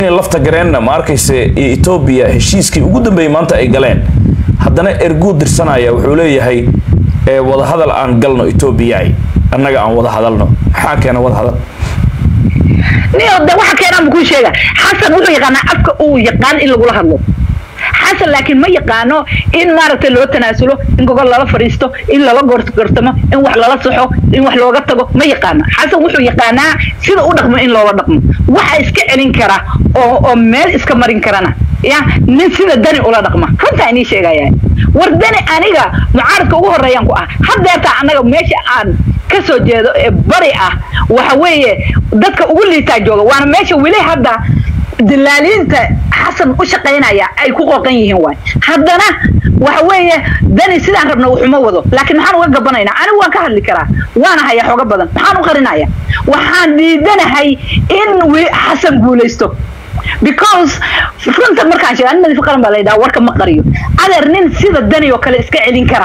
in lafta gareenna ma arkayse iyo etoobiya heshiiskii ugu dambeeyey maanta ay galeen haddana erguu dirsanaya wuxuu leeyahay ee wadahadal aan galno etoobiya annaga aan wada hadalno maxaa keena wada hadal niyo de waxa keenaan buu kuu sheega xasan wuxuu yaqaanaa afka uu yaqaan in lagula hadlo xasan laakiin ma yaqaano in maaragtay loo tanaasulo in gogol lala fadhiisto in lala gorgortamo in wax lala saxo in wax looga tago ma yaqaano xasan wuxuu yaqaanaa sida u dhaqmo in loola dhaqmo waxa iska celin kara oo oo meel iska marin karana ya nin sida dani ula dhaqma runtaa inii sheegaya war dani aniga mucaaradka ugu horeeyaan ku ah haddeertaa annaga meesha aan ka soo jeedo ee bari ah waxa weeye dadka ugu liitaa jooga waana meesha weli hadda dilaaliinta xasan u shaqaynaya ay ku qoqan yihiin waay haddana waxa weeye dani sidaan rabna wuxuma wado laakiin maxaan uga gabanaynaa anigu waan ka hadli karaa waana hayaa xooga badan maxaan u qarinaya waxaan diidanahay in xasan guulaysto because runta markaan sheega nin nadiif qaran baa la yidhaha warka ma qariyo adeer nin sida dani oo kale iska celin kara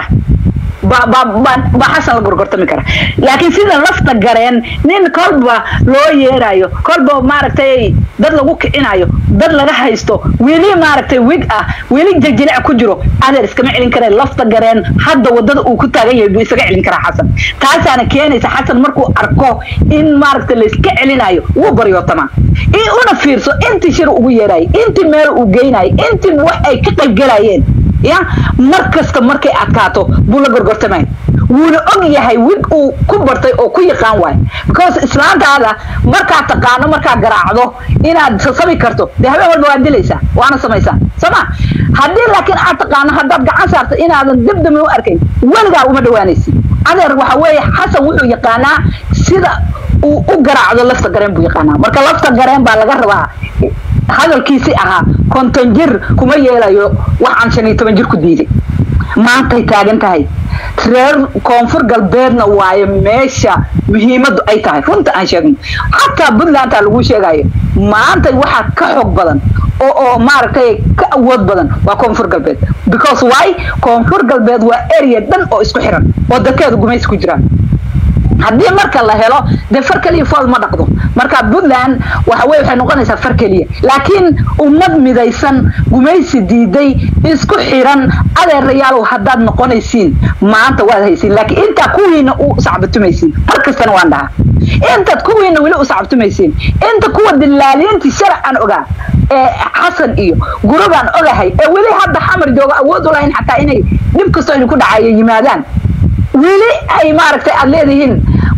baa xasan la gorgortami kara laakiin sida lafta gareen nin kolba loo yeerayo kolba maaragtay dad lagu kicinayo dad laga haysto weli maaragtay wig ah weli jajilic ku jiro adeer iskama celin kara lafta gareen hadda wadada uu ku taagan yahay buu isaga celin karaa xasan taasaana keenaysa xasan markuu arko in maaragtay layska celinayo wuu baryootamaa in una fiirso intii shir ugu yeerayo intii meel uu geynayo intii wax ay ka qaybgalayeen ya mar kasta markay adkaato buu la gorgortamay wuuna og yahay wig uu ku bartay oo ku yaqaan waay because islaantaada markaad taqaano markaad garaacdo inaad sasabi karto dee habeen walba waad dilaysaa waana samaysaa sooma haddii laakiin aad taqaano haddaad gacan saarto inaadan dibdami u arkayn weligaa uma dhawaanaysid adeer waxa weeye xasan wuxuu yaqaanaa sida uu u garaacdo lafta gareen buu yaqaanaa marka lafta gareen baa laga rabaa hadalkiisi ahaa konton jir kuma yeelayo waxaan shan iyo toban jir ku diiday maantay taagan tahay reer koonfur galbeedna waayo meesha muhiimaddu ay tahay runta aan sheegno xataa puntlandtaa lagu sheegayo maanta waxaa ka xoog badan oo oo maaragtay ka awood badan waa koonfur galbeed because why koonfur galbeed waa area dhan oo isku xiran oo dadkeedu gumaysi ku jiraan haddii marka la helo dee far keliya fool ma dhaqdo marka puntland waxa weye waxay noqonaysaa far keliya laakiin ummad midaysan gumaysi diiday isku xiran adeerayaalow haddaad noqonaysiin maanta waad haysiin laakiin intaa kuwiina u sacbatumaysiin mar kastana waan dhahaa intaad kuwiina weli u sacbatumaysiin inta kuwa dilaaliintii sharac aan ogaa ee xasan iyo gurubaan ogahay ee weli hadda xamar jooga awood u lahayn xataa inay dhib kastoo idinku dhacayo yimaadaan weli ay maaragtay aad leedihiin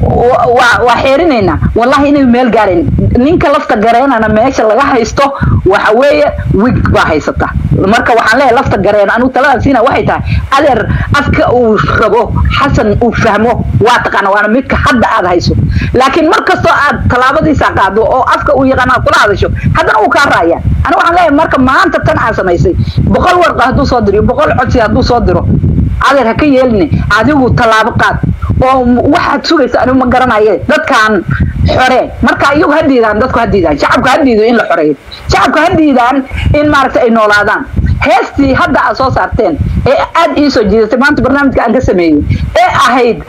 waa xeerinaynaa wallahi inay meel gaarayn ninka lafta gareenana meesha laga haysto waxa weeye wig baa haysata marka waxaan leeyahay lafta gareen anigu taladan siina waxay tahay adeer afka uu rabo xasan uu fahmo waa taqaana waana midka hadda aad hayso laakiin mar kastoo aad tallaabadiisa qaado oo afka uu yaqaan aad kula hadasho haddana uu kaa raaya anigu waxaan leeyahay marka maanta tan aan samaysay boqol warqa hadduu soo diro boqol codsi hadduu soo diro adeer ha ka yeeline adigu tallaabo qaad oo waxaad sugaysa anigu ma garanaye dadkaan xoree marka iyagu ha diidaan dadku ha diidaan shacabka ha diido in la xoreeyo shacabka ha diidaan in maaragtay ay noolaadaan heestii hadda aad soo saarteen ee aad ii soo jiidatay maanta barnaamijka aan ka sameeyey ee ahayd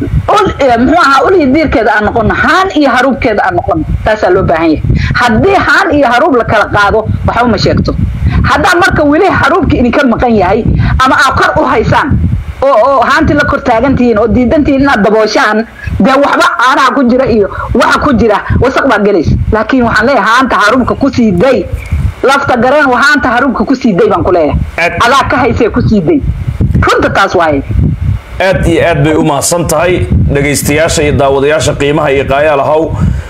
muxuu ahaa ulii diirkeeda aan noqono haan iyo haruubkeeda aan noqono taasaa loo baahan yahay haddii haan iyo haruub la kala qaado waxba ma sheegto haddaa marka weli haruubka idinka maqan yahay ama aad kor u haysaan oo oo haantii la kor taagantihiin oo diidantihiin inaad dabooshaan dee waxba caanaha ku jira iyo waxa ku jira wasaq baa gelaysa laakiin waxaan leeyahay haanta haruubka kusii day lafta gareen haanta haruubka kusii day baan ku leeyahay adaa ka haysee kusii day runta taas waaye aad iyo aad bay u mahadsan tahay dhegaystayaasha iyo daawadayaasha qiimaha iyo qaayaal ahow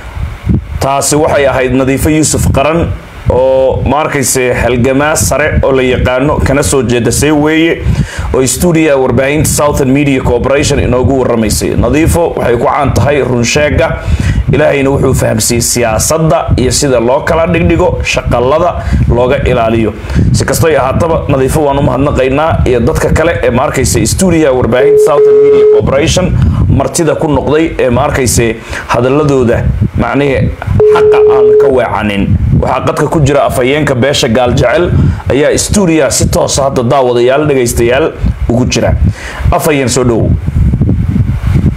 taasi waxay ahayd nadiifo yuusuf qaran oo ma arkayse halgamaa sare oo la yaqaano kana soo jeeda see weeye oo stuudiyaha warbaahinta southern media corporation inoogu waramaysay nadiifo waxay ku caan tahay runsheega ilaahayna wuxuu fahamsiiyey siyaasadda iyo sida loo kala dhigdhigo shaqalada looga ilaaliyo si kastoy ahaataba nadiifo waan u mahadnaqaynaa iyo dadka kale ee ma arkayse stuudiyaha warbaahinta southern media corporation martida ku noqday ee ma arkayse hadaladooda macnihii xaqa aan ka weecanin waxaa qadka ku jira afhayeenka beesha gaaljecel ayaa stuudiyaha si toosa hadda daawadayaal dhegaystayaal ugu jira afhayeen soo dhowow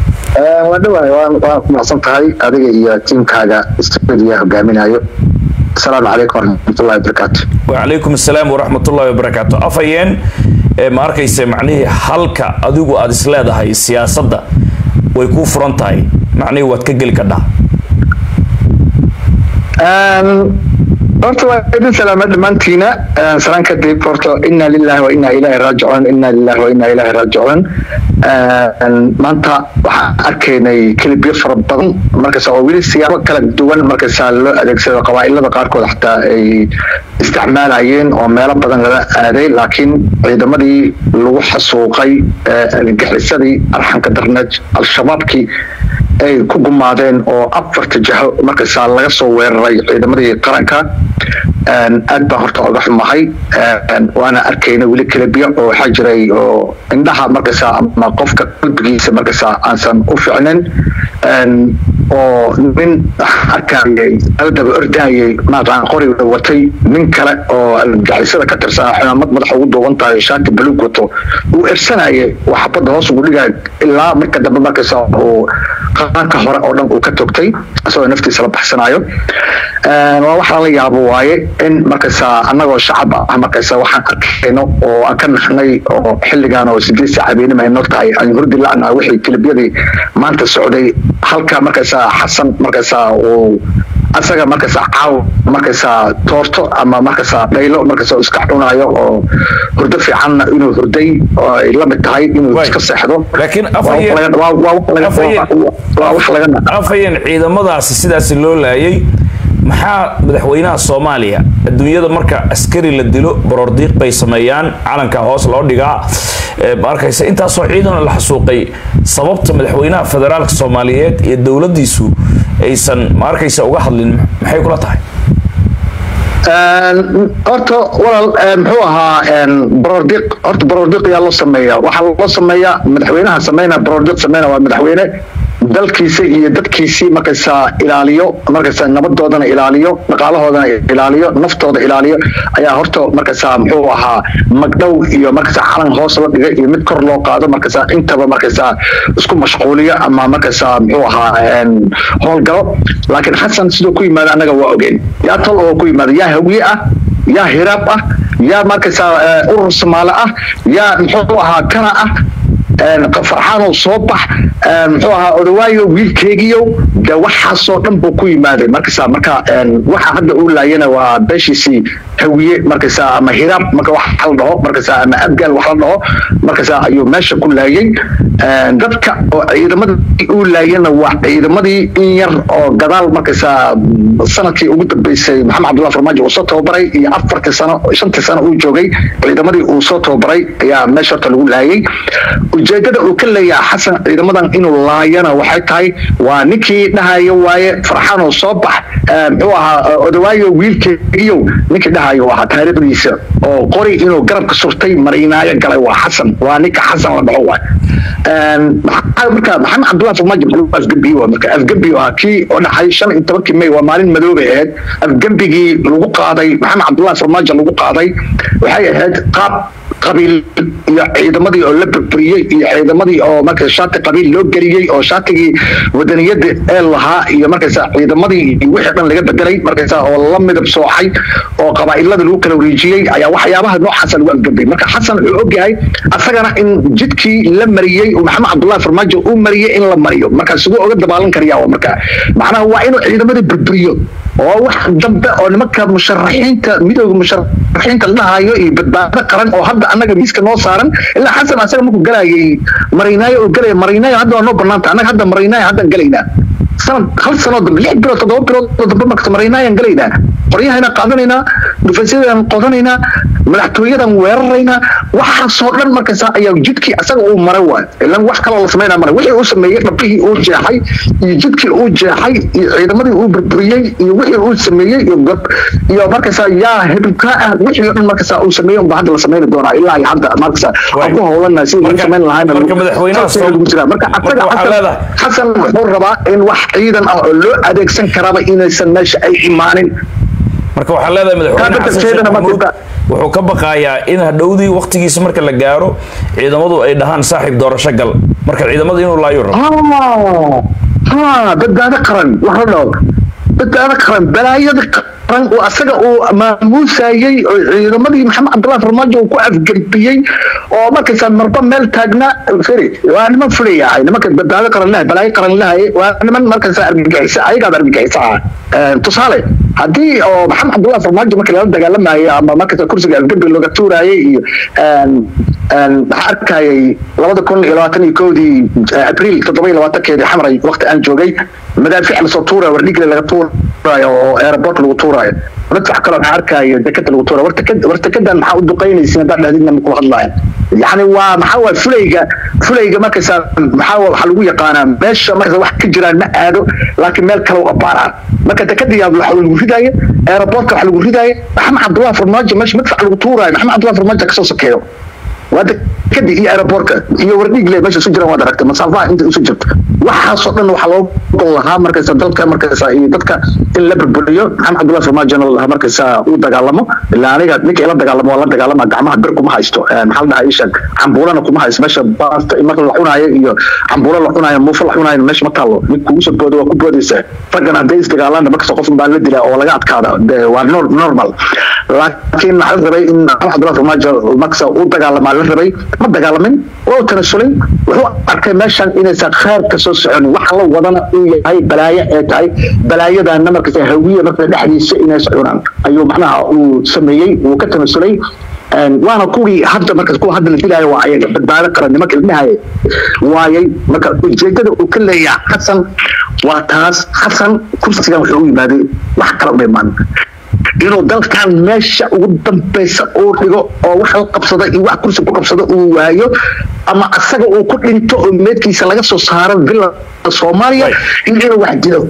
waa dhawaay waa ku macsan tahay adiga iyo tiimkaaga stuudiya hogaaminayo asalaamu calaykum waraxmatullahi wabarakaatu wacalaykum assalaam waraxmatullahi wabarakaatu afhayeen ee ma arkayse macnihii halka adigu aada is leedahay siyaasadda way kuu furan tahay macnihii waad ka geli kadhaa horta waa idin salaama dhammaantiina salaan kadib horta inna lillahi wa inna ilaahi raajicuun inna lillahi wa inna ilaahi raajicuun maanta waxaan arkaynay kelibyo fara badan markaas oo weli siyaabo kala duwan markaasaa loo adeegsado qabaa'ilada qaarkood xataa ay isticmaalayeen oo meelo badan lala aaday laakiin ciidamadii lagu xasuuqay argagixisadii arxanka darneed al-shabaabkii ay ku gumaadeen oo afarta jaho markaasaa laga soo weeraray ciidamadii qaranka aad baan horta oga xumahay waana arkayna weli kelebyo oo waxaa jiray oo indhaha markaasaa ama qofka qalbigiisa markaasaa aansan u ficnin oo nin arkayay aldaba ordayay maaqaan qoriga watay nin kale oo gacisada ka tirsanaa xumaamad madaxa ugu duuban tahay shaati baluug wato uu ersanayay oo xabadda hoos ugu dhigaya ilaa marka dambe markaasaa uu qaanka hore oo dhan uu ka togtay isagoo naftiisa la baxsanayo waa waxaa la yaabo waaye in markaasaa annagoo shacab ah markaasa waxaan arkayno oo aan ka naxnay oo xilligan oo sideed saac habeenima ay noo tahay aan hurdi la'naha wixii kilibyadii maanta socday halka markaasaa xasan markaasaa uu asaga markaasaa caaw markaasaa toorto ama markaasaa dhaylo markaasaa iska cunayo oo hurdo fiicanna inuu hurday oo ay la mid tahay inuu iska seexdo laakiin waa wax laga afhayeen ciidamadaasi sidaasi loo laayay maxaa madaxweynaha soomaaliya adduunyada marka askari la dilo baroordiiq bay sameeyaan calanka hoos loo dhigaa ma arkaysa intaasoo ciidan la xasuuqay sababta madaxweynaha federaalka soomaaliyeed iyo dowladdiisu aysan ma arkaysa uga hadlin maxay kula tahay horta walaal muxuu ahaa baroordiiq horta baroordiiq yaa loo sameeyaa waxaa loo sameeyaa madaxweynaha sameynaa baroordiiq sameyna waa madaxweyne dalkiisa iyo dadkiisii markaysaa ilaaliyo markaysaa nabadoodana ilaaliyo dhaqaalahoodana ilaaliyo naftooda ilaaliyo ayaa horta markaysaa muxuu ahaa magdhow iyo markaysaa calan hoos la dhigay iyo mid kor loo qaado markaysaa intaba markaysaa isku mashquuliyo ama markaysaa muxuu ahaa howlgalo laakiin xasan siduu ku yimaada annaga waa ogeen yaa tol oo ku yimaada yaa hawiye ah yaa hiraab ah yaa markaysaa urur soomaali ah yaa muxuu ahaa kana ah farxaanow soo bax muxuu ahaa odawaayo wiilkeegiyo de waxaasoo dhan buu ku yimaaday markaysaa marka waxa hadda uu laayana waa beeshiisii hawiye markaysaa ama hiraab marka wax la dhaho markaysaa ama abgaal wax la dhaho markaysaa ayuu meesha ku laayay dadka oo ciidamadii uu laayana waa ciidamadii in yar oo gadaal markaysaa sanadkii ugu dambeysay maxamed cabdullah farmaajo uu soo tababaray iyo afartii sano shantii sano uu joogay ciidamadii uu soo tababaray ayaa meesha horta lagu laayay ujeedada uu ka leeyaha xasan ciidamadan inuu laayana waxay tahay waa ninkii dhahayo waaye farxaanoo soo bax muxuu ahaa odawaayo wiilkeegiyo ninkii dhahayo ahaa taariikhdiisa oo qori inuu garabka surtay mariinaayo galay waa xasan waa ninka xasan la dhaho waay marka maxamed cabdullah farmaajo maxuu afgembiye waa marka afgembi waa kii oo dhacay shan iyo tobankii may waa maalin madoobay ahayd afgembigii lagu qaaday maxamed cabdullah farmaajo lagu qaaday waxay ahayd qaab qabiil iyo ciidamadii oo la burburiyey iyo ciidamadii oo marka shaati qabiil loo geliyey oo shaatigii wadaniyada ee lahaa iyo markaysa ciidamadii wixii dhan laga bedelay markaysa oo la midab soocay oo qabaa'ilada lagu kala wareejiyey ayaa waxyaabaha noocaasa lagu afgambay marka xasan wuxuu ogyahay asagana in jidkii la mariyey oo maxamed cabdullahi farmaajo uu mariyey in la mariyo marka siduu oga dabaalan karayaa marka macnaha waa inuu ciidamadii burburiyo oo wax dambe oo nimanka musharaxiinta midooda musharaxiinta la dhahayo iyo badbaado qaran oo hadda annaga miiska noo saaran ilaa xasan asaga markuu galayay mariinaayo oo galaya mariinaayo hadda waa noo banaanta annaga hadda mariinaayo haddaan galaynaa sanad hal sanoo dambe lix bilood toddoba bilood oo dambe markasta mariinaayaan galaynaa qoryahayna qaadanaynaa dhufaysyadaan qodanaynaa madaxtooyadan weeraraynaa waxaasoo dhan markasta ayaa jidkii asaga uu maray waay ilan wax kaloo la samaynaa maray wixii uu sameeyey dhabihii uu jeexay iyo jidkii uu jeexay iyo ciidamadii uu burburiyey iyo wixii uu sameeyey iyo gob iyo markasta yaa hebelkaa ah wixii oo dhan markasta uu sameeyey unba hadda la samayni doonaa ilaa iyo hadda markasta aan ku howlanaa sidii lagu samayn lahaayna marka madaxweynaha lagu jiraa marka asaga xasan xasan wuxuu rabaa in wax ciidan ah oo loo adeegsan karaaba inaysan meesha ay imaanin marka waxaa leedahay madaxweyne xasan sheekh maxamuud wuxuu ka baqayaa in hadhowdii waqtigiisa marka la gaaro ciidamadu ay dhahaan saaxiib doorasho gal marka ciidamada inuu laayo rabo ha badbaado qaran wax la dhaho badbaado qaran balaayada qaran oo asaga uu maamuusayey oo ciidamadii maxamed cabdullahi farmaajo uu ku afgarbiyey oo markaysaa marba meel taagnaa firi waa niman fulaya ahay nimanka badbaado qaran lahay balaayo qaran lahay waa niman markaysaa argagixisa ayagaaba argagixisa ah tusaale haddii oo maxamed cabdullahi farmaajo markii lala dagaalamayo ama markaysaa kursiga afgarbi looga tuurayay iyo waxaa arkayay labada kun iyo labaatan iyo kowdii abriil toddoba iyo labaatankeedii xamray waqti aan joogay madaafiic lasoo tuurayo wardhigle laga tuurayo oo airport lagu tuurayo madfac kale waxaa arkayo dekada lagu tuurayo wartekadan maxaa u duqaynaysin haddaa dhahdidna makula hadlaayo yani waa maxaa waa fulayga fulayga markaysaa maxaa waxaa lagu yaqaanaa meesha markaysa wax ka jiraan ma aado laakiin meel kale u abaaraan marka dekadii waxa lagu ridaayo airportka waxa lagu ridaayo maxamed cabdullahi farmaajo meesha madfac lagu tuuraayo maxamed cabdullahi farmaajo kasoo sokeeyo waa dekadii iyo aeroportka iyo wardhigle meesha isu jiraan waad aragtay masaafaha inta isu jirto waxaasoo dhan waxaa loo gol lahaa markaysa dalka markaysa iyo dadka in la burburiyo maxamed cabdullahi farmaajona lahaa markaysa uu dagaalamo ilaa aniga ninka ila dagaalamo waa la dagaalama gacmaha bir kuma haysto maxaa la dhahaa ishaag cambuulana kuma haysto meesha baasta marka la cunaayo iyo cambuulo la cunaayo muufo la cunaayo meesha ma taalo nin kugu soo boodo waa ku boodaysa raggan hadday isdagaalaan markasta qof baa la dilaa oo laga adkaada waa normal laakiin waxaa la rabay in maxamed cabdullahi farmaajo markasta uu dagaalamaa la rabay ma dagaalamin waa tanasulay wuxuu arkay meeshan inaysan khayr ka soo soconin waxa la wadana uu yahay balaayo ee tahay balaayadana markasta hawiye marka dhexdiisa inay socunaan ayuu macnaha uu sameeyey uu ka tanasulay waana kuwii hadda markaas kuwa hadda la dilaayo waa ayaga badbaado qaran nimanka ilmahay waayay marka ujeedada uu ka leeyahay xasan waa taas xasan kursigan wuxuu u yimaaday wax kale uma imaan inuu dalkan meesha ugu dambaysa uu dhigo oo wax la qabsada iyo wax kursi ku qabsada uu waayo ama asaga uu ku dhinto oo meedkiisa laga soo saaro villa soomaaliya in inuu wax dilo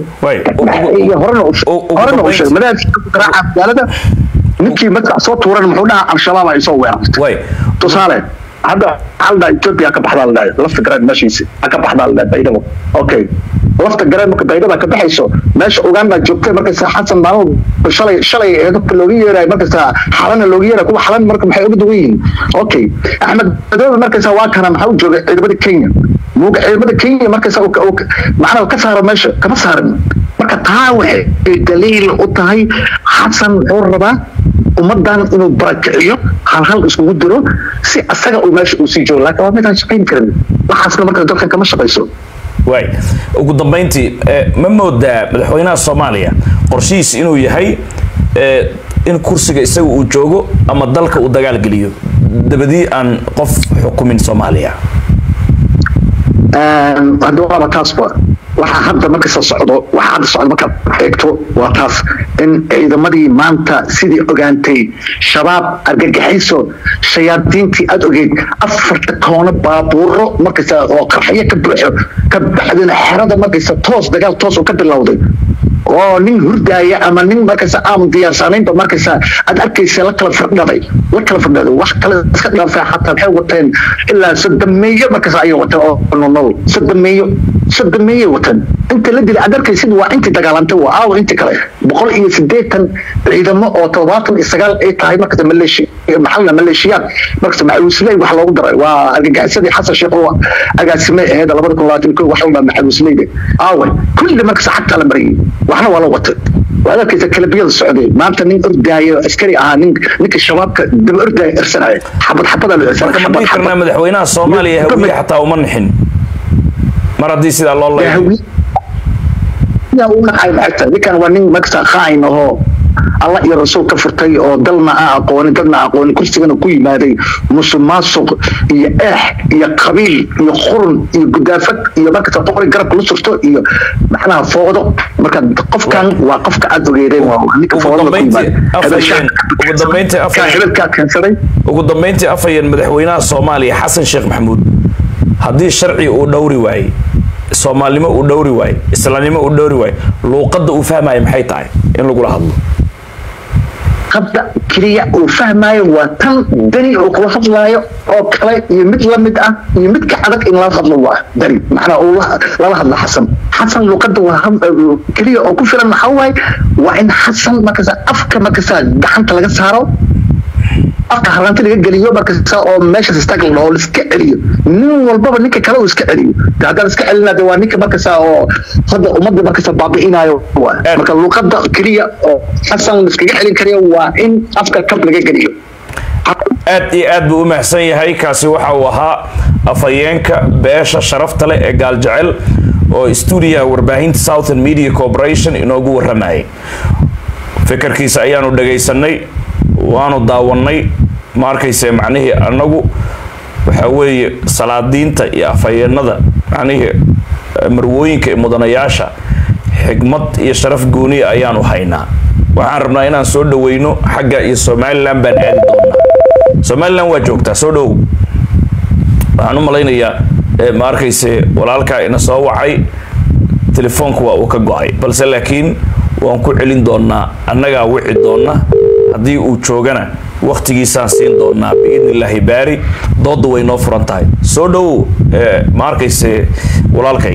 horena uu sheegay madaafka garaaca magaalada ninkii madfac soo tuuran muxuu dhahaa al-shabaab ay soo weerartay tusaale hadda waxaa la dhaha ethiopia ka baxdaa la dhahay lafta garaan meeshiisi ka baxdaa la dhahay baydhabo okay lafta gareen marka baydhaba ka baxayso meesha uganda joogtay markaysa xasan maalmo shalay shalay dadka looga yeerayo markaysa xalana looga yeerayo kuwa xalan marka maxay uga duwan yihiin okay axmed madoobe markaysa waa kana maxaa u joogay ciidamada kenya muuga ciidamada kenya markaysa macnaha ka saaro meesha kama saarin marka taa waxay daliil u tahay xasan wuxuu rabaa ummadan inuu barakiciyo hal hal iskugu diro si asaga uu meesha uu sii joogo laakiin waa midaan shaqayn karin waxaasna marka dalkan kama shaqayso waay ugu dambayntii ma moodaa madaxweynaha soomaaliya qorshihiis inuu yahay in kursiga isaga uu joogo ama dalka uu dagaal geliyo dabadii aan qof xukumin soomaaliya hadda waaba taasba waxa hadda markasta socdo waxa hadda socdo markaad eegto waa taas in ciidamadii maanta sidii ogaantay shabaab argagaxiso shayaadiintii aada ogeyd afarta koono baabuuro markasta oo qarxyo ka buuxo ka bacdina xerada markasta toos dagaal toos oo ka bilowday oo nin hurdaaya ama nin markasta aan diyaarsanaynba markasta aad arkaysa la kala firdhaday la kala firdhaday wax kale iska dhaafay xataa waxay wateen ilaa sodomeeyo markasta ayay wateen oo nolol sodomeeyo sodomeeyay wateen inta la dilay aad arkaysid waa intii dagaalantay waa aawo intii kale boqol iyo sideetan ciidamo oo todobaatan iyo sagaal ay tahay markasta maleeshi maxalna maleeshiyaad markasta macawisley wax loogu daray waa argagixisadii xasan sheekh oo agaasimay ahayd labada kun labaatan ko wax walba macawisleyda aawe kulli markasta xagtaa la marayay waxna waa la watay waad arkaysa kalabiyada socday maanta nin ordaayo askari ahaa nin ninka shabaabka daba ordaayo irsanaya xabad xabada la marka ma dhihi karnaa madaxweynaha soomaaliya hawiye xataa uma nixin mar haddii sidaa loo leeyahay ninkan waa nin markasta khaain ahoo allah iyo rasuul ka furtay oo dalna aan aqoonin dadna aan aqoonin kursigana ku yimaaday musuq maasuq iyo eex iyo qabiil iyo qurun iyo gudaafad iyo markasta qori garabka la surto iyo macnaha foodo marka qofkan waa qofka aad ogeedeen waa ninka foodada ku yimaadhebelkaa keensaday ugu dambayntii afhayeen madaxweynaha soomaaliya xasan sheekh maxamuud haddii sharci uu dhowri waayey soomaalnimo uu dhowri waaye islaamnimo uu dhowri waaye luuqadda uu fahmaayo maxay tahay in lagula hadlo hadda keliya uu fahmaayo waa tan dani uu kula hadlaayo oo kale iyo mid la mid ah iyo midka adag in lala hadlo waa dani macnaa uu lala hadlo xasan xasan luuqadda waa keliya oo ku filan maxaa waaye waa in xasan markasa afka markasa gacanta laga saaro afka halanti laga geliyo markasta oo meeshaas istaag la oo iska celiyo nin walbaba ninka kale uu iska celiyo de haddaan iska celina de waa ninka markasta oo hadda ummadda markasta baabi'inayo waa marka luuqadda keliya oo xasan iskaga celin karayo waa in afka kab laga geliyo aad iyo aad buu u mahadsan yahay kaasi waxa uu ahaa afhayeenka beesha sharafta leh ee gaaljecel oo stuudiyaha warbaahinta southern media corporation inoogu waramayay fikirkiisa ayaanu dhagaysanay waanu daawannay ma arkayse macnihii annagu waxa weeye salaadiinta iyo afhayeenada macnihii marwooyinka iyo mudanayaasha xigmad iyo sharaf gooniya ayaanu haynaa waxaan rabnaa inaan soo dhaweyno xagga iyo somalilan baan aadi doonaa somalilan waa joogtaa soo dhow waxaan u malaynayaa ma arkayse walaalkaa ina soo wacay telefoonku waa uu ka go-ay balse laakiin waan ku celin doonaa annagaa wici doona haddii uu joogana waktigiisaan siin doonaa biidn illaahi baari dooda way noo furan tahay soo dhowow ma arkayse walaalkay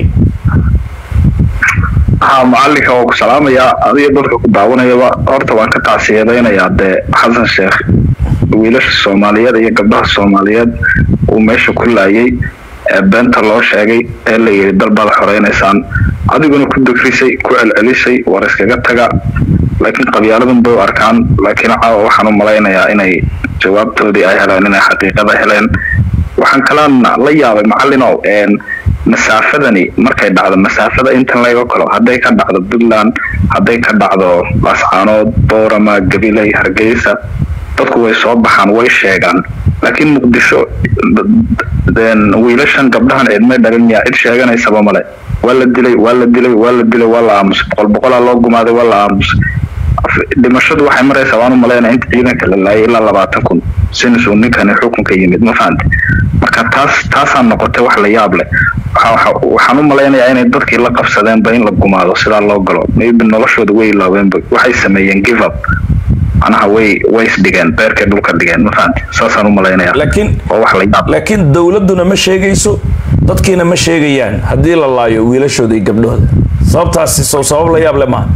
ha macalinka waa ku salaamayaa adiga dadka ku daawanayaba horta waan ka tacsiyadaynayaa dee xasan sheekh wiilasha soomaaliyeed iyo gabdhaha soomaaliyeed uu meesha ku laayay ee beenta loo sheegay ee la yidhi dal baad xoreynaysaan adiguna ku degrisay ku celcelisay war iskaga taga laakiin qabyaaladan bay u arkaan laakiin caawa waxaan u malaynayaa inay jawaabtoodii ay heleen inay xaqiiqada heleen waxaan kalaan la yaabay macalinow masaafadani markay dhacdo masaafada intan laga kalo hadday ka dhacdo puntland hadday ka dhacdo laascaanood boorama gabiley hargeysa dadku way soo baxaan way sheegaan laakiin muqdisho wiilashan gabdhahan cidmay dhalin miyaa cid sheeganaysaba male waa la dilay waa la dilay waa la dilay waa la aamusay boqol boqolaa loo gumaaday waa la aamusay dhimashadu waxay maraysaa waan u malaynaya inta ciidanka la laayay ilaa labaatan kun sinasuu ninkani xukunka yimid ma fahante marka taas taasaa noqotay wax la yaab leh waxaan u malaynayaa inay dadkii la qabsadeenba in la gumaado sidaa loo galo maybe noloshooda way ilaaweenba waxay sameeyeen give up manaha way way isdhigeen beerkay dhulka dhigeen ma fahanti saasaan u malaynaya laakiin oo wax la yaab laakiin dowladduna ma sheegayso dadkiina ma sheegayaan haddii la laayo wiilashooda iyo gabdhahooda sababtaasi soo sabab la yaab le maaha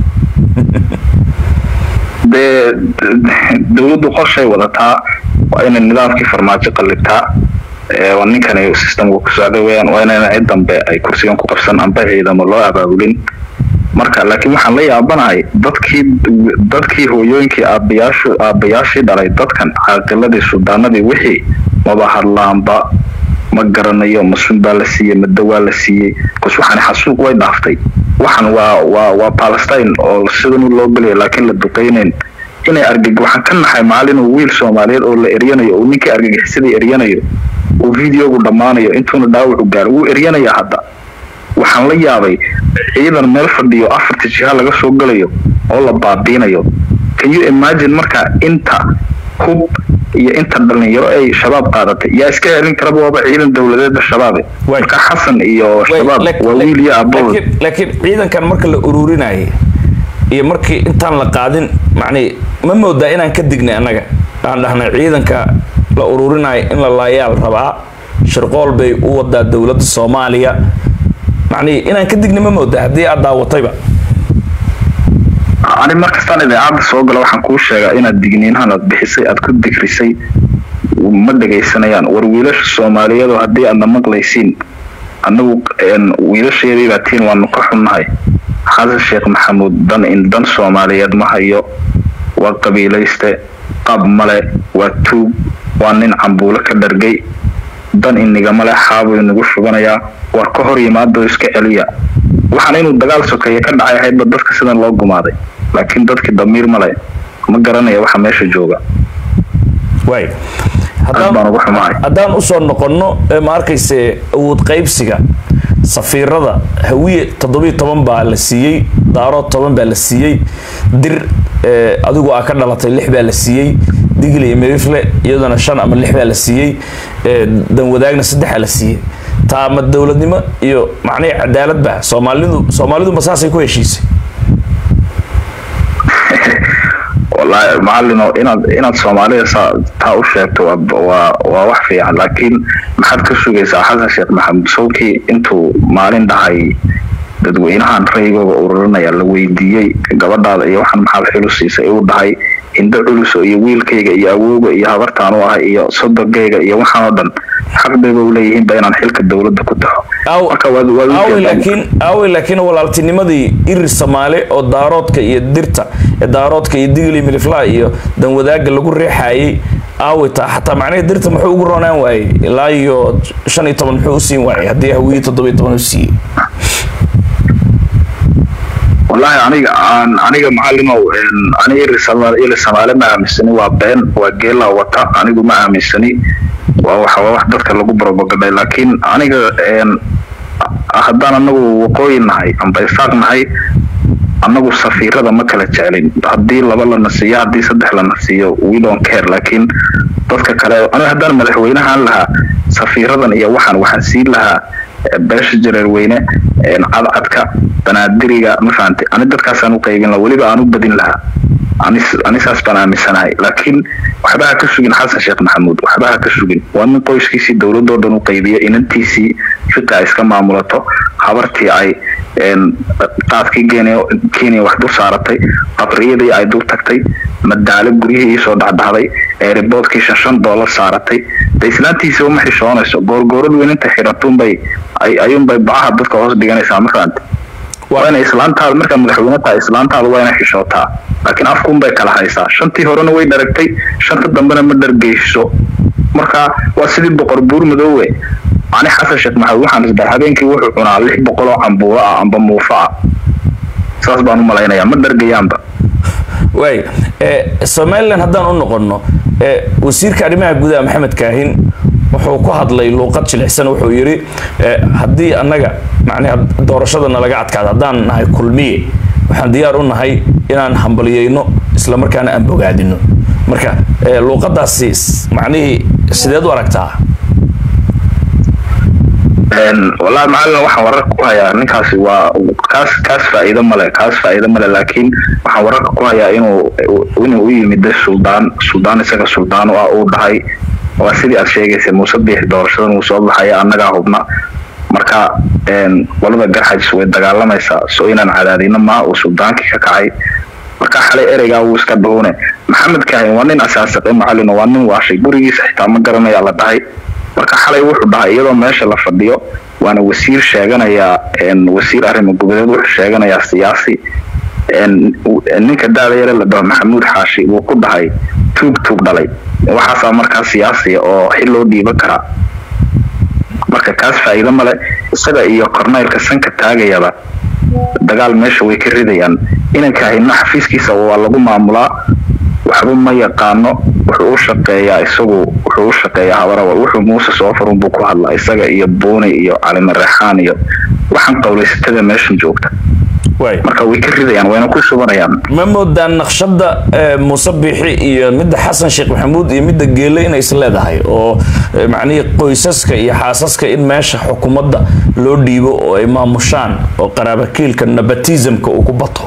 dee dowladdu qorshay wadataa waa inay nidaamkii farmaajo qallibtaa waa ninkani systemka ku socday weyaan waa inayna cid dambe ay kursigan ku qabsan amba ciidamo loo abaabulin marka laakiin waxaan la yaabanahay dadkii dadkii hooyooyinkii aabayaashu aabayaashii dhalay dadkan caaqiladii sudaanadii wixii maba hadlaanba ma garanayo masun baa la siiyey mado waa la siiyey bas waxaan xasuuq way dhaaftay waxan waa waa waa palestine oo sidan loo gelaya laakiin la duqeynayn inay argag waxaan ka naxay maalin uu wiil soomaaliyeed oo la eryanayo uu ninkii argagixisadii eryanayo uu videogu dhammaanayo intuuna dhaawacu gaaro wuu eryanaya hadda waxaan la yaabay ciidan meel fadhiyo afarta jiha laga soo galayo oo la baabiinayo can you imagine marka inta hub iyo inta dhalinyaro ay shabaab qaadatay yaa iska celin karaba waaba ciidan dowladeeda shabaabe marka xasan iyo shabaab waa wiil iyo abood laakiin ciidankan marka la ururinayay iyo markii intaan la qaadin macnii ma moodaa inaan ka dignay annaga aan dhahnay ciidanka la ururinayo in la laayaal rabaa shirqool bay u wadaa dowladda soomaaliya macnii inaan ka dignay ma moodaa haddii aad daawatayba ani markastaan idaacadda soo gala waxaan kuu sheegaa inaad digniinahan aad bixisay aad ku digrisay ma dhagaysanayaan war wiilasha soomaaliyeedoo haddii aadna maqlaysiin annagu wiilasheedii baa tiin waanu ka xunnahay xasan sheekh maxamuud dan in dan soomaaliyeed ma hayo waa qabiilayste qab male waa tuug waa nin cambuulo ka dhargay dan inigamale xaabuu inagu shuganayaa war ka hor yimaadoo iska celiya waxaan inuu dagaal sokeeye ka dhacay ahaydba dadka sidan loo gumaaday laakiin dadkii damiir male ma garanaya waxa meesha jooga waay aad baan ugu xumahay haddaan usoo noqonno ma arkayse awood qaybsiga safiirada hawiye toddobiyo toban baa la siiyey daaro toban baa la siiyey dir adigu aa ka dhalatay lix baa la siiyey digli iyo mirifle iyadana shan ama lix baa la siiyey danwadaagna saddexaa la siiyey taa ma dowladnimo iyo macnihii cadaalad ba soomaalidu soomaalidu ma saasay ku heshiisay wallaahi macalino inaad inaad soomaalida saa taa u sheegto waa waa wax fiican laakiin maxaad ka sugaysaa xasan sheekh maxamed sowkii intuu maalin dhahay dadweynahan raygooga ururinaya la weydiiyey gabadhaada iyo waxaan maxaad xilu siisay uu dhahay indho culuso iyo wiilkayga iyo awowga iyo habartaan u ahay iyo sodogayga iyo waxaan oo dhan xaq bayba u leeyihiinba inaan xilka dowladda ku taxo Aw- marka waad waad u aawey jeedaan. laakiin aawey laakiin walaaltinimadii irir soomaali oo daaroodka iyo dirta ee daaroodka iyo digli miliflaa iyo danwadaaga lagu reexayay aawey taa xataa macnaha dirta muxuu ugu roonaan waayey ilaa iyo shan iyo toban muxuu u siin waayey haddii hawiye toddoba iyo toban u siiyey wallaahi aniga aan aniga macalimow een, aniga iri Soomaali iri Soomaali ma aaminsani waa been waa geela wata anigu ma aaminsani waa waxa waa wax dadka lagu barobagaday laakiin aniga een, haddaan anagu waqooyi nahay amba isaaq nahay anagu safiirada ma kala jeclin haddii laba lana siiyo haddii saddex lana siiyo we don't care laakiin dadka kale aniga haddaan madaxweynahan lahaa safiiradan iyo waxaan waxaan siin lahaa eh, beesha jareerweyne een, cadcadka banaadiriga ma fahantay ani dadkaasaan u qaybin lahaa weliba aan u badin lahaa anis anisaas baan aaminsanahay laakiin waxba ha ka sugin xasan sheekh maxamuud waxba ha ka sugin waa nin qoyskiisii dowladoo dhan u qaybiya inantiisii juta ay iska maamulato habartii ay een, qaadkii kenya kenya wax dul saaratay qabriyadii ay dul tagtay madaalo guryihii soo dhacdhacday ee riboodkii shan shan doolar saaratay de islaantiisa uma xishoonayso goorgoorad weyn inta xiratunbay ay ayuunbay bacaha dadka hoos dhiganaysaa ma fahantay waa inay islaantaada markaa madaxweyne tahay islaantaada waa inay xishootaa laakiin afkuunbay kala haysaa shantii horena way dharagtay shanta dambena ma dhargeyso marka waa sidii boqor buur madoowe ani xasan sheekh maxamed waxaan isdaa habeenkii wuxuu cunaa lix boqol oo cambuulo ah amba muufa ah saas baan u malaynayaa ma dhargayaanba waay eh, somalilan haddaan u noqono eh, wasiirka arrimaha gudaha maxamed kaahin wuxuu ku hadlay luuqad jilicsan wuxuu yidhi eh, haddii annaga macnaha doorashadana laga adkaado haddaan nahay kulmiye waxaan diyaar u nahay inaan hambaliyeyno isla markaana aan bogaadino marka eh, luuqadaasi s- macnihii sideed u aragtaa Een, wallaahi macalin waxaan wararka ku hayaa ninkaasi waa kaas kaas faa'iido male kaas faa'iido male laakiin waxaan wararka ku hayaa inuu inuu u yimid suldaan suldaan isaga suldaan u ah uu dhahay waa sidii aad sheegaysay muuse biix doorashadan uu soo baxaya annagaa hubna marka een, qolada garxajis way dagaalamaysaa soo inaan cadaadino maaha uu suldaankii ka kacay marka xalay ereygaa wuu iska dhowne maxamed kaahin waa nin asaasiqe macalin waa nin waashay gurigiisa xitaa ma garanaya la dhahay marka xalay wuxuu dhahay iyadoo meesha la fadhiyo waana wasiir sheeganayaa een, wasiir arrimo gudadeed wuxuu sheeganayaa siyaasi een, u- ninka daada yare la dhaho maxamuud xaashi wuu ku dhahay tuug tuug dhalay waxaasaa markaa siyaasiya oo xil loo dhiiban karaa marka kaas faa'iido male isaga iyo korneylka sanka taagayaba dagaal meesha way ka ridayaan inanka hayna xafiiskiisa waa lagu maamulaa waxba ma yaqaano wuxuu u shaqeeyaa isagu wuxuu u shaqeeyaa habarawal wuxuu muuse soo furun buu ku hadlaa isaga iyo buuni iyo calime reexaan iyo waxaan qowlaysatada meeshan joogta waay marka way ka ridayaan wayna ku shubanayaan ma moodaan naqshada eh, muuse biixi iyo midda xasan sheekh maxamuud iyo midda geele inay is leedahay oo eh, macnihii qoysaska iyo xaasaska in meesha xukuumadda loo dhiibo oo ay maamushaan oo qaraabakiilka nabatismka uu ku bato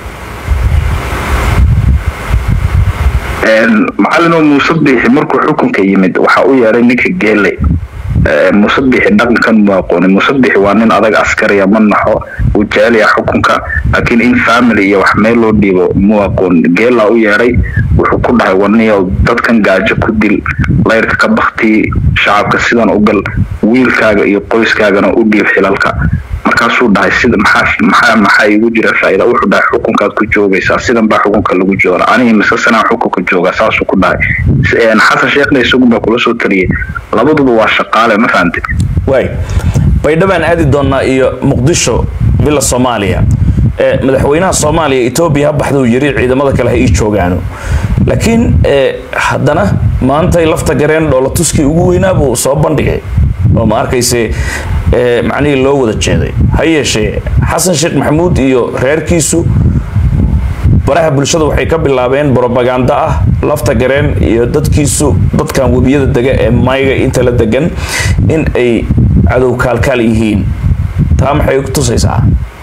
Een, macalin oo muuse biixi markuu xukunka yimid waxa u yeeray ninka geele Ee, muuse biixi dhaqankan mu aqoonin muuse biixi waa nin adag askariya ma naxo uu jecel yahay xukunka laakiin in family iyo wax meel loo dhiibo mu aqoon geelaa u yeeray wuxuu ku dhahay waniyow dadkan gaajo ku dil layrka ka bakti shacabka sidan u gal wiilkaaga iyo qoyskaagana u dhiib xilalka markaasuu dhahay sida maxaa maxaa maxaa igu jira faa'iida wuxuu dhahay xukunkaad ku joogaysaa sidan baa xukunka lagu jooga aniga mise sanaa xukunka jooga saasuu ku dhahay S- een, xasan sheekhna isagu baa kula soo taliyay labaduba waa shaqaale ma fahantid waay baydhabaan aadi doonaa iyo muqdisho bila soomaaliya Eh, madaxweynaha soomaaliya etoobiya ha baxduu yiri ciidamada kale ha ii joogaano laakiin eh, haddana maantay lafta gareen dhoolatuskii ugu weynaa buu soo bandhigay oo ma arkayse eh, macnihii loo wada jeeday ha yeeshee xasan sheekh maxamuud iyo reerkiisu baraha bulshada waxay ka bilaabeen brobaganda ah lafta gareen iyo dadkiisu dadkan webiyada dega ee mayga inta la degan in ay cadow kaalkaal yihiin taa maxay ku tusaysaa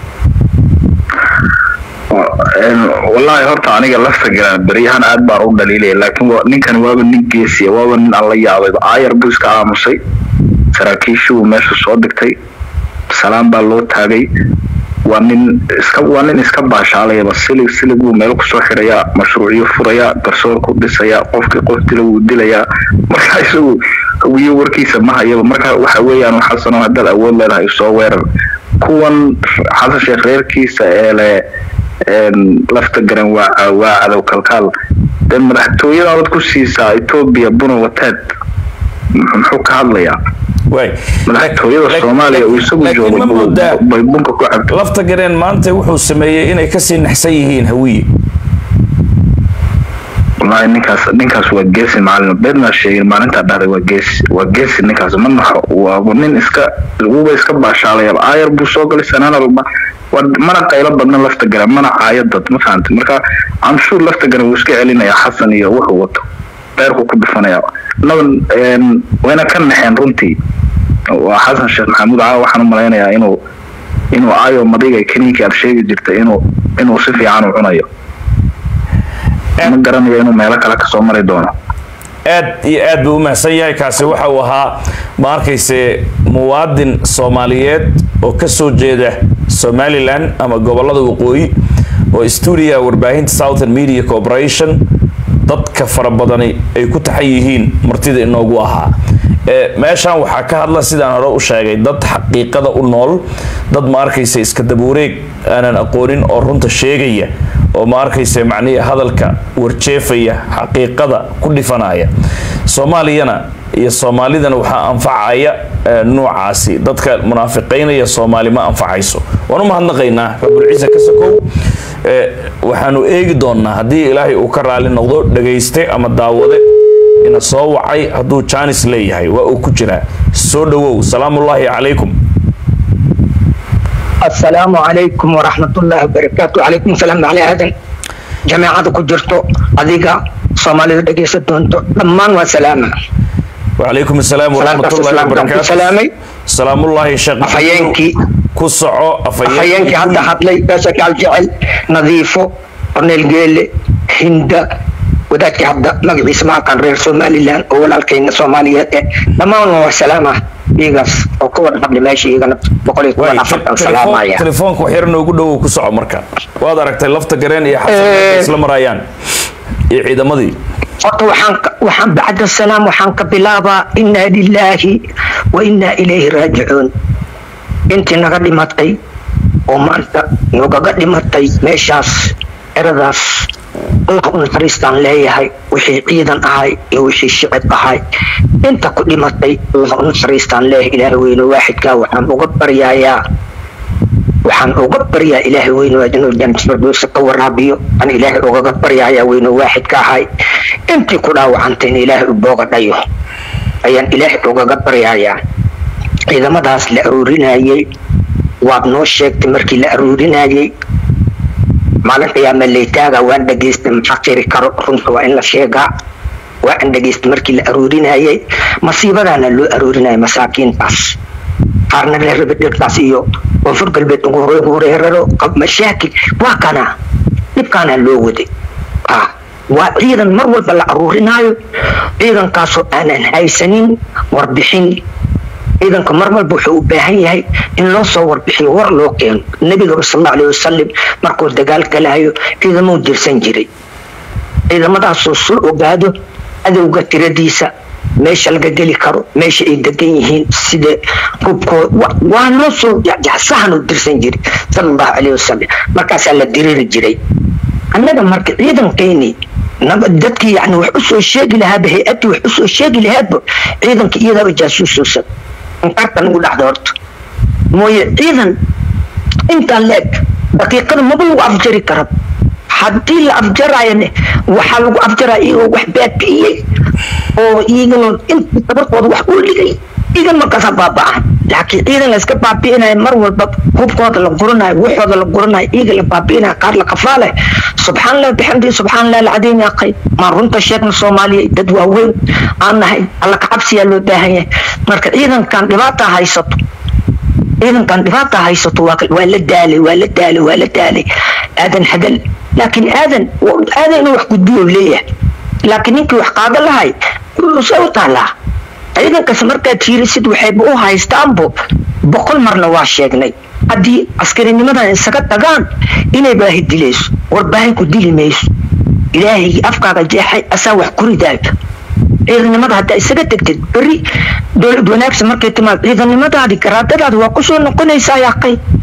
Een, wallaahi horta aniga lafta galaan beryahan aad baan u dhaliilaya laakiin waa- ninkan waaba nin geesiya waaba nin aan la yaabayba aayar buu iska aamusay saraakiishii uu meesha soo dhigtay salaan baa loo taagay waa nin iska waa nin iska baashaalayaba silig silig buu meel kusoo xirayaa mashruucyo furayaa garsoorku dhisayaa qofkii qof dila wuu dilayaa marka isagu hawiyo warkiisa ma hayaba marka waxa weeyaan xasano haddaad awood leedahay soo weerar kuwan xasan sheekh reerkiisa ee le lafta garan waa waa cadow kalkaal dee madaxtooyada dad ku siisaa etoobiya buna wateed muxuu ka hadlayaa madaxtooyada soomaaliya uu isagu joogo bay bunka ku cabto lafta gareen maanta wuxuu sameeyey inay kasii naxsan yihiin hawiye wallaahi ninkaas ninkaas waa geesi macalin beedmaa sheegin maalintaa dhahday waa geesi waa geesi ninkaas ma naxo waa nin iska wuba iska baashaalayaba aayar buu soo galay sanaanalba mana qaylo badna lafta garan mana caayo dad ma fahanta marka camshuur lafta garan wuu iska celinayaa xasan iyo wuxuu wato beerku ku dhufanaya naban wayna ka naxeen runtii waa xasan sheekh maxamuud caawa waxaan u malaynayaa inuu inuu aayo madiga keniinkii aad sheegi jirtay inuu inuu si fiican u cunayo ma garanayo inuu meelo kale kasoo mari doono aad iyo aad buu u mahadsan yahay kaasi waxa uu ahaa ma arkayse muwaadin soomaaliyeed oo kasoo jeeda somalilan ama gobolada waqooyi oo stuudiga warbaahinta southern media corporation dadka fara badani ay ku taxan yihiin martida inoogu ahaa meeshan waxaa ka hadla sidaan hore u sheegay dad xaqiiqada u nool dad ma arkaysa iska dabuureeg aanan aqoonin oo runta sheegaya oo ma arkaysa macnihii hadalka warjeefaya xaqiiqada ku dhifanaya soomaaliyana iyo soomaalidana waxaa anfacaya nuucaasi dadka munaafiqaynaya soomaali ma anfacayso waan u mahadnaqaynaa rabulciise ka sokow waxaanu eegi doonnaa haddii ilaahay uu ka raali noqdo dhagayste ama daawade ina soo wacay hadduu jaanis leeyahay waa uu ku jiraa soo dhowow salaamullaahi calaykum السلام عليكم ورحمة الله وبركاته عليكم السلام على هذا جماعة كجرتو أديك صومالي دقيسة دونتو لمان وسلامة وعليكم السلام ورحمة الله وبركاته سلامي سلام الله شيخ أفينكي كسعو أفينكي حتى حتلي بسك الجعل نظيفو قرنيل جيل هند wadaadkii hadda magaciisa maa kan reer somalilan oo walaalkayna soomaaliyeed eh dhammaan waa salaama iyagas oo ka wada hadli meesha iyagana boqol iyo toban afartan salaamaya telefoonka wax yar noogu dhowow ku soco marka waad aragtay lafta gareen iyo xasan isla marayaan iyo ciidamadii horta waxaan waxaan bacda salaam waxaan ka bilaabaa inaa lilaahi wa inaa ilayhi raajicuun intii naga dhimatay oo maanta nogaga dhimatay meeshaas eradaas allah u naxariistaan leeyahay wixii ciidan ahay iyo wixii shicib ahay inta ku dhimatay allah u naxariistaan leeyahay ilaahay weyne waaxidkaa waxaan uga baryayaa waxaan uga baryaa ilaahay weyne waa inuu jannatul firdowsa ka waraabiyo aan ilaahay ugaga baryayaa weyne waaxidka ahay intii ku dhaawacantay in ilaahay u booga dhayo ayaan ilaahay ugaga baryayaa ciidamadaas la aruurinayay waad noo sheegtay markii la aruurinayay maalin qiyaama laytaaga waan dhageystay maxaa qiri karo runta waa in la sheegaa waa aan dhageystay markii la aruurinayay masiibadaana loo aruurinaya masaakiintaas qaarna la rabi dhibtaas iyo koonfur galbeed ugu horeeraro mashaakil waa kana dhibkaana loo waday waa ciidan mar walba la aruurinaayo ciidankaasoo aanan haysanin warbixin ciidanka mar walba wuxuu u baahan yahay in loo soo warbixiyo war loo keeno nebiga sal allahu alayhi wasalam markuu dagaal galayo ciidamuu dirsan jiray ciidamadaasoo soo ogaado cadowga tiradiisa meesha laga geli karo meesha ay degan yihiin sida hubkooda waa loo soo sahan u dirsan jiray sal allahu alayhi wasalam markaasaa la diriri jiray annaga marka ciidankeeni dadkii yani wax usoo sheegi lahaaba hay-addii wax usoo sheegi lahaaba ciidanka iyadaaba jaasuusuusan inkartan ugu dhacda horta mooye ciidan intaan la eg daqiiqada maba lagu afjari kara haddii la afjarayane waxaa lagu afjaraya iyagoo wax baabi'iyey oo iyagana inta tabarkooda wax u dhigay igan markaasa baaba'an laakiin ciidan la iska baabi'inaya mar walba hubkooda la guranayo waxooda la guranayo iyaga la baabi'inaya qaar la qafaale subxaan allah bixamdihi subxaan allah alcadiim yaa qayb maan runta sheegna soomaaliya dad waaweyn aan nahay alla kacabsiyaa loo baahan yahay marka ciidankan dhibaata haysato ciidankan dhibaata haysato waa la daalay waa la daalay waa la daalay aadan hadal laakiin aadan aadan inuu wax gudbiyo leeyahay laakiin ninkii wax qaada lahay se u taalaa ciidankas markaad fiirisid waxayba u haystaanbo boqol marna waa sheegnay haddii askarinimadan isaga tagaan inay baahi dilayso warbaahin ku dili mayso ilaahaygi afkaaga jeexay asaa wax ku ridaayo ciidanimada haddaa isaga tegtid beri dowlad wanaagsan markay timaad ciidanimadaadi garaadadaadi waa kusoo noqonaysaa yaaqay